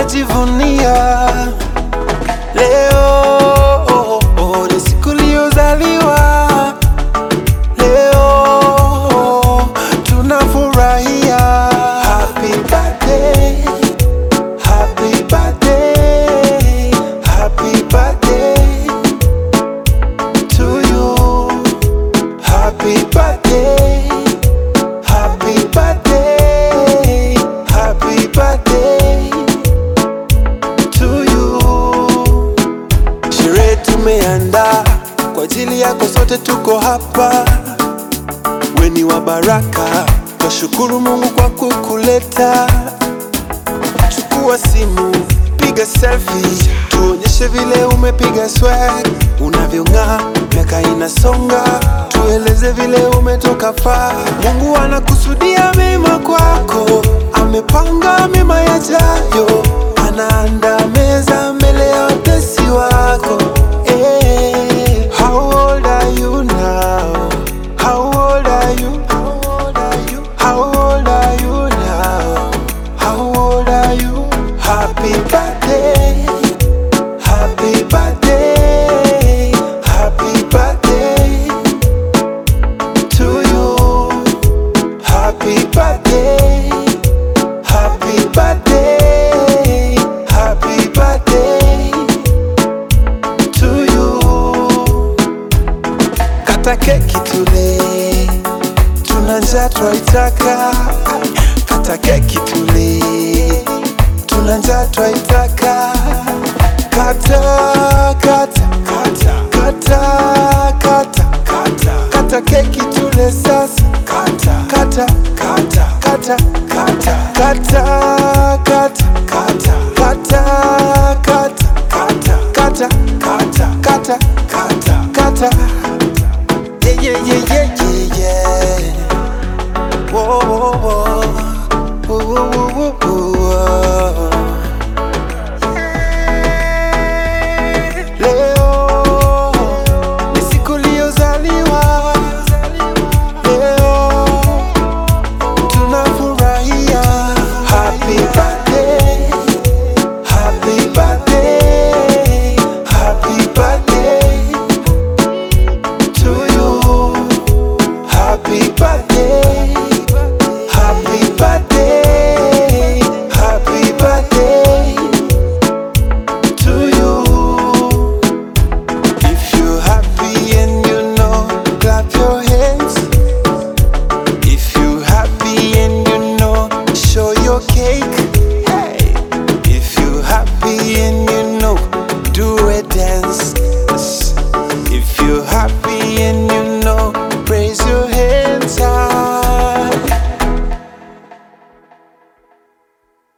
tunajivunia leo. Ni siku iliyozaliwa leo, tunafurahia. Happy birthday, happy birthday, happy birthday to you. Happy birthday, happy birthday, happy birthday to you. Sherehe tumeandaa kwa ajili yako, sote tuko hapa. We ni wa baraka, twashukuru Mungu kwa kukuleta. Chukua simu, piga selfie, tuonyeshe vile umepiga swag, unavyong'aa, miaka inasonga, tueleze vile umetoka faa. Mungu anakusudia mema kwako, amepanga mema yajayo, anaandaa meza mbele ya watesi wako. Eh, how old are you now? How old are you? How old are you? How old are you now? How old are you? Happy birthday. Happy birthday. Happy birthday to you. Happy birthday. Happy birthday. Happy birthday to you. Kata keki tule, tuna njaa twaitaka. Kata keki tule, tuna njaa twaitaka. Kata kata kata kata kata kata kata keki tule sasa. Kata kata kata kata kata kata kata kata kata kata kata kata kata kata